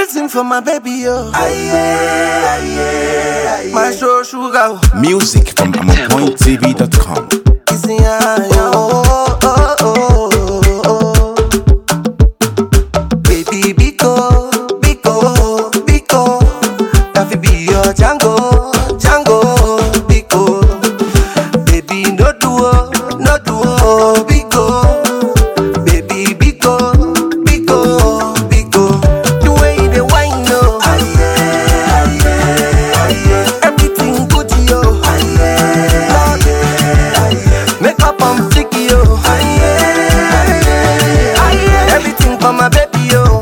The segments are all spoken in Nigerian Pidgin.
Everything for my baby, yo. My show sugar. Music from AmonPointTV.com. Kissing her, yo. Oh, oh, oh, oh, oh. Baby, Biko, Biko, Biko. That fi be your Django, Django, Biko. Baby, no duo, no duo, Biko. Baby, Biko, Biko, Biko. The way you dey whine, no. Everything good, yo. Lord, Make up on flicky, yo. Everything for my baby, yo.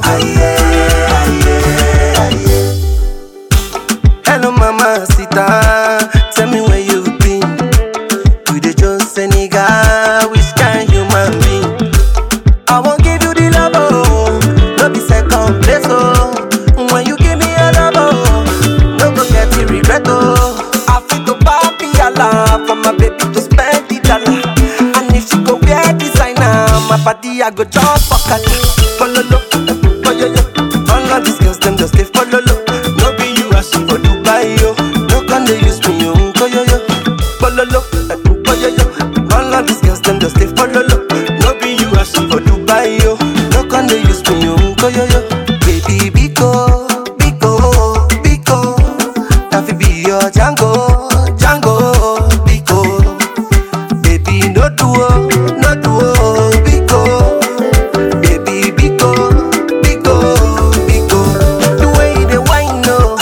Hello, mama, sita. Tell me where you've been. You the just a nigga, which kind human being? I won't give you the love, oh. No be second place, oh. When you give me a love, oh. No go get the regret, oh. I feel to papi Allah for my baby to spend the dollar. And if she go wear designer, my body I go jump for cat. Follow lo, oh yo yo. All of these girls them just they follow lo. No be you as for Dubai yo. No can they use me yo, oh yo yo. Follow lo, oh yo yo. All of these girls them just they follow lo. No be you as for Dubai yo. No can they use me yo, oh yo yo. Baby Biko, Biko, Biko. That fi be your Django, Django, Biko. Baby, no duo, no duo, Biko. Baby, Biko, Biko, Biko. The way you dey whine, no.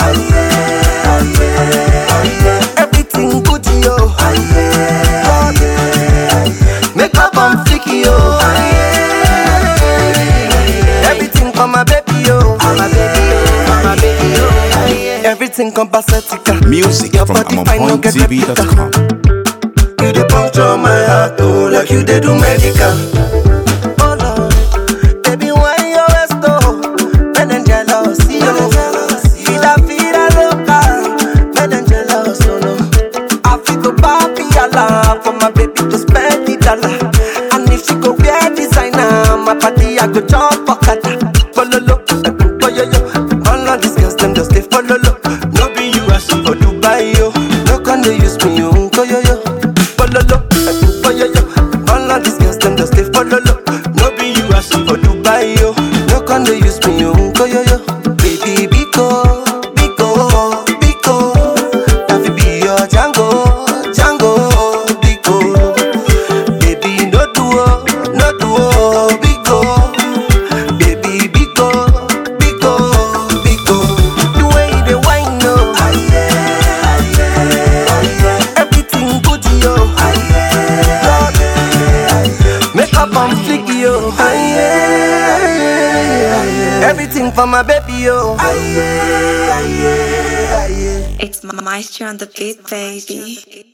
Everything good, yo. Lord, Make up on flicky, yo. Everything for my baby, yo. My baby, yo. My baby, yo. Everything compacetica. Music Your from body fine, no get replica. AmonPointTV.com. You dey puncture my heart, oh, like you dey do medical. Oh Lord, baby, why you always go? Men them jealous, yo. Vida, vida loca, men them jealous, oh no. I feel to papi Allah for my baby to spend the dollar. And if she go wear designer, my body I go jump for kata. Follow lo, oh yo yo. All of these girls them just they follow lo. No be you as for Dubai yo. No can they use me yo, oh yo yo. Follow lo, oh yo yo. All of these girls them just they follow lo. No be you as for Dubai yo. No can they use me yo, oh yo yo. Baby Biko, Biko, Biko. That fi be your Django, Django, Biko. Baby, no duo, no duo, Biko. Baby, Biko, Biko, Biko. The way you dey whine, no. Everything good, yo. Lord, Make up on flicky, yo. Everything for my baby, yo. It's Maestro on the beat, baby.